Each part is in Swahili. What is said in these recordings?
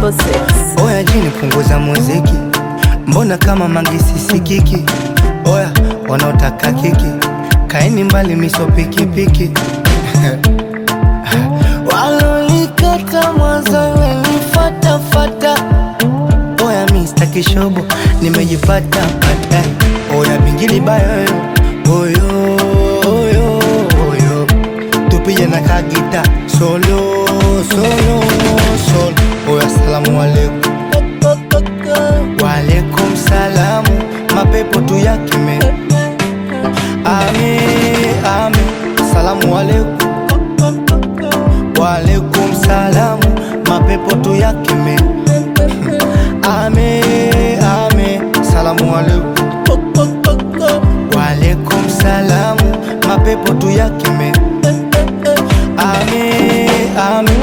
254 Oya jini punguza muziki, mbona kama mangisi sikiki? Oya wanaotaka kiki, kaeni mbali miso pikipiki walonikata mwanzo wenifatafata. Oya mi staki shobo, nimejipata pata. Oya bingili bayo oyo oyo oyo, tupige na kagita solo solo solo. Oya salamu alaikum Waalaikum salamu, mapepo tu yakime. Ame, ame, salamu alaikum. Waalaikum salamu, mapepo tu yakime. Ame, ame, salamu alaikum. Waalaikum salamu, mapepo tu yakime. Ame, ame.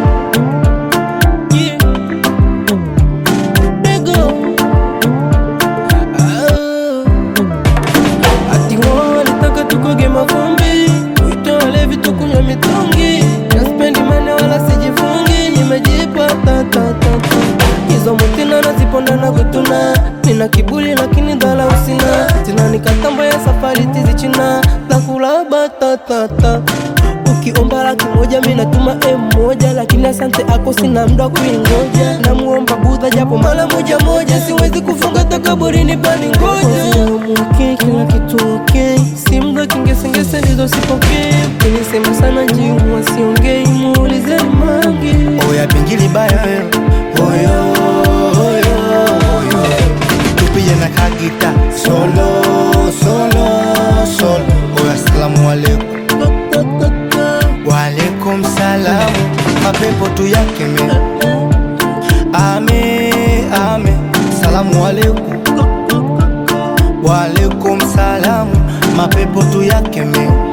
Ati wao walitaka tukoge mavumbi, tuitoe vitu kunywa mitungi, naspendi mane wala sijifungi, nimejipa ta ta ta ta. Hizo mutina naziponda na kutuna, nina kiburi lakini dhala usina, zinanikatamba ya safari tizi china, nakula batatata Ukiomba laki moja mi natuma M moja, lakini asante ako sina mda kuingoja. Namuomba Budha japo mara moja moja, siwezi kufunga takaburini pani ngoja. Okay, kila kitu okay, si mda kingesengese ndizo sipokee. Ukinisema sana njiu wasiongei, muulizeni Mange. Oya bingili bayo oyo oyo oyo tupige na kagita solo solo solo oya salamu alaikum waalaikum salamu mapepo tu yakeme ame ame salamu alaikum waalaikum salamu mapepo tu yakeme